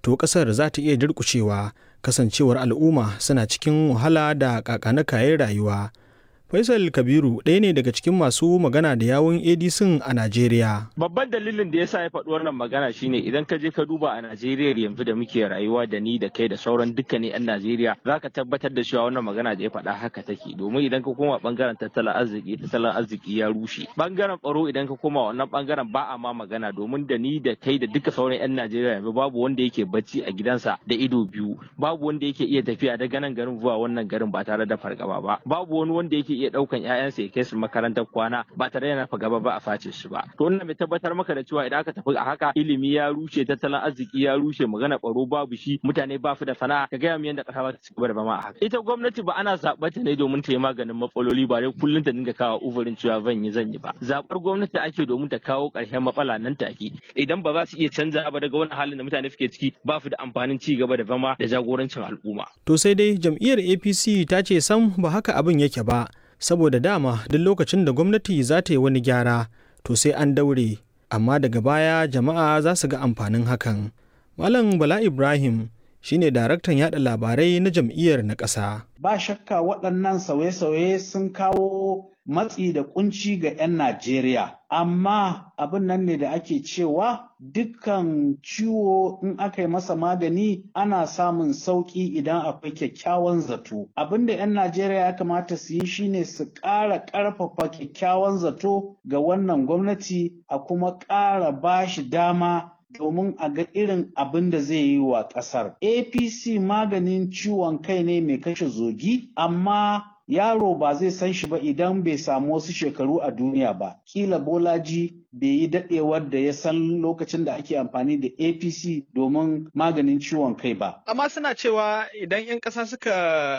to ƙasar za ta iya durƙushewa kasancewar al'umma suna cikin wahala da kakanakayen rayuwa. Faisal Kabiru ɗaya ne daga cikin masu magana da yawun ADC a Najeriya. Babban dalilin da yasa ya faɗi wannan magana shine idan ka je ka duba a Najeriya yanzu da muke rayuwa da ni da kai da sauran dukkanin 'yan Najeriya za ka tabbatar da cewa wannan magana da ya faɗa haka take domin idan ka koma bangaren tattalin arziki tattalin arziki ya rushe. Bangaren tsaro idan ka koma wannan bangaren ba a ma magana domin da ni da kai da duka sauran 'yan Najeriya yanzu babu wanda yake bacci a gidansa da ido biyu babu wanda yake iya tafiya daga nan garin zuwa wannan garin ba tare da fargaba ba babu wani wanda yake iya daukan ƴaƴansa ya kai su makarantar kwana ba tare da nafa gaba ba a face shi ba to wannan mai tabbatar maka da cewa idan aka tafi a haka ilimi ya rushe tattalin arziki ya rushe magana baro babu shi mutane ba su da sana'a ka gaya mu yadda ƙasa ba ta ci gaba da zama a haka ita gwamnati ba ana zaɓar ta ne domin ta yi maganin matsaloli ba dai kullum ta dinga kawo uzurin cewa zan yi zan yi ba zaɓar gwamnati ake domin ta kawo ƙarshen matsala nan take idan ba za su iya canza ba daga wani halin da mutane suke ciki ba su da amfanin ci gaba da zama da jagorancin al'umma To sai dai jam'iyyar APC ta ce sam ba haka abin yake ba, saboda dama duk lokacin da gwamnati za ta yi wani gyara, to sai an daure, amma daga baya jama'a za su ga amfanin hakan. Malam Bala Ibrahim shine daraktan yada labarai na jam'iyyar na ƙasa. Ba shakka waɗannan sauye-sauye sun kawo matsi da kunci ga 'yan Najeriya. Amma abin nan ne da ake cewa dukkan ciwo in aka yi masa magani ana samun sauƙi idan akwai kyakkyawan zato. Abin da 'yan Najeriya ya kamata su yi shine su ƙara ƙarfafa kyakkyawan zato ga wannan gwamnati a kuma ƙara ba shi dama domin a ga irin abin da zai yi wa ƙasar. APC maganin ciwon kai ne mai kashe zogi, amma yaro ba zai san shi ba idan bai samu wasu shekaru a duniya ba. Kila Bolaji bai yi daɗewar da ya san lokacin da ake amfani da APC domin maganin ciwon kai ba. Amma suna cewa idan 'yan ƙasa suka